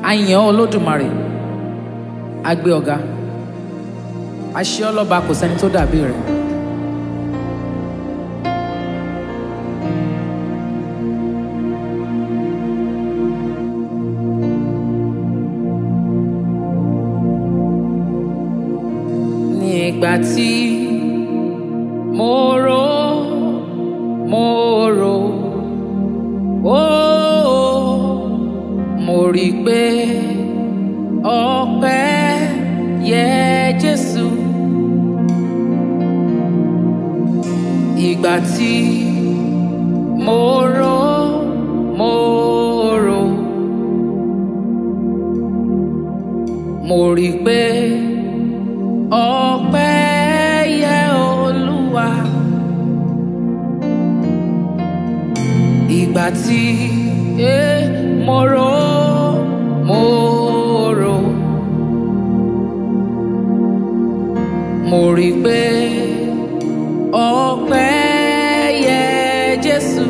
àyàn olódùmarè àgbé ọ̀gá àṣẹ ọlọ́ba kò sẹ́ni tó dàbí rẹ̀. nígbà tí mo rò mo rò ó mo rí i pé ọpẹ́ yẹ Jésù ìgbà tí mo rò mo rò mo rí i pé ọpẹ́ yẹ Olúwa ìgbà tí eh, mo rò mo rò mo rí i pé ọpẹ́ yẹ Jésù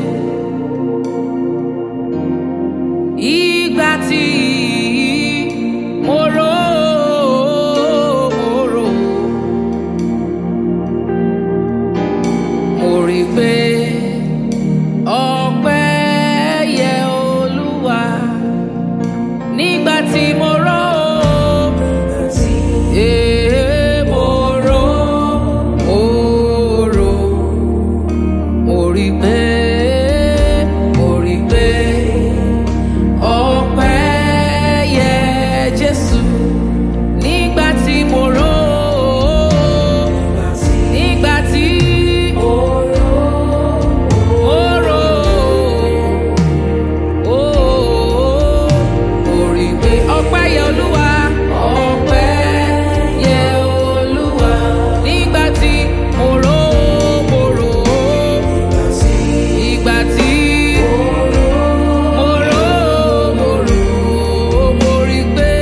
ìgbà tí mo rò mo rò mo rí i pé ọpẹ́ yẹ Olúwa nígbà tí mo rò Eh, mo rò mo rò mo rí i pé mo rí i pé ọpẹ́ yẹ Jésù nígbà tí mo rò nígbà tí mo rò ó mo rí i pé ọpẹ́ yẹ Olúwa ọpẹ́ yẹ Olúwa nígbà tí mo rò mo rò ìgbà tí mo rò mo rò mo rí i pé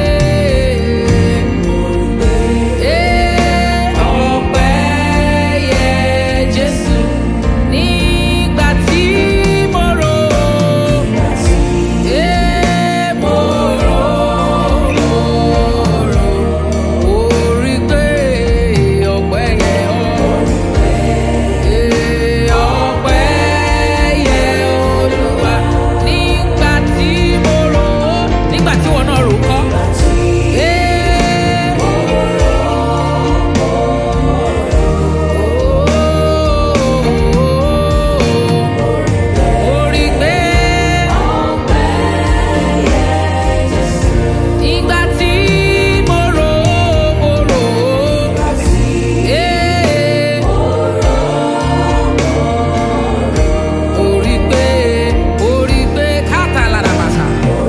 ọpẹ́ yẹ Jésù nígbà tí mo rò mo rò mo rò mo rí i pé ọpẹ́ yẹ ọpẹ́ yẹ Olúwa nígbà tí mo rò nígbà tí wọn náà rò kọ́. Orí gbé ìgbà tí mo rò mo rò orí gbé orí gbé káàtà lára bàtà.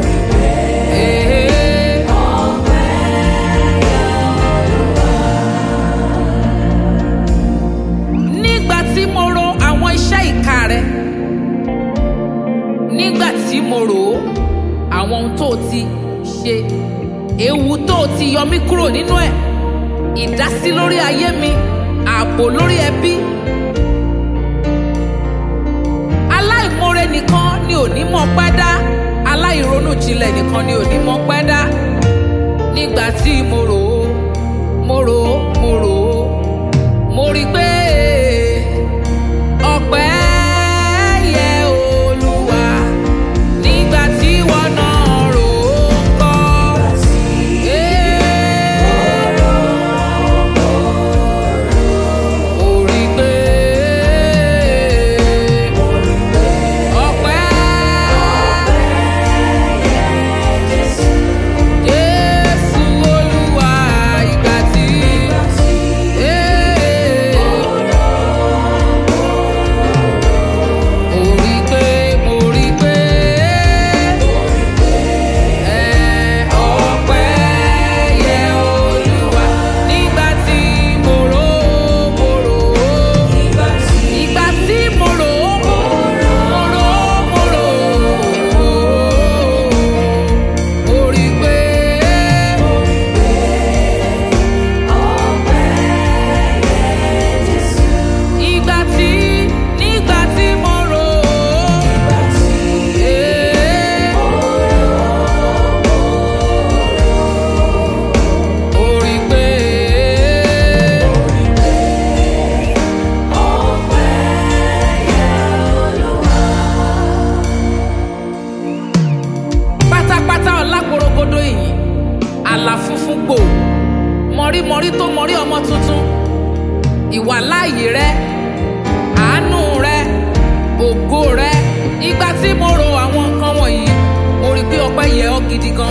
Nígbà tí mo ro àwọn iṣẹ́ ìka rẹ nígbà tí mo rò ó àwọn ohun tó o ti ṣe ewu tó o ti yọ mí kúrò nínú ẹ̀ ìdásí lórí ayé mi ààbò lórí ẹbí aláìmoore nìkan ni ò ní mọ̀ pẹ́ dá aláìronú jinlẹ̀ nìkan ni ò ní mọ̀ pẹ́ dá nígbà tí mo rò ó mo rò ó mo rò ó mo rí i pé ọpẹ́ yẹ Olúwa nígbà tí wọn náà rò ó kọ́. Mo rí i pé ọpẹ́ Jésù Olúwa ìyìn àlà funfun gbò mọ̀rímọ̀rí tó mọ̀rí ọmọ tuntun ìwà láàyè rẹ àánú rẹ ògo rẹ ìgbà tí mo ro àwọn nǹkan wọ̀nyí mo rí i pé ọpẹ́ yẹ ọ́ gidi gan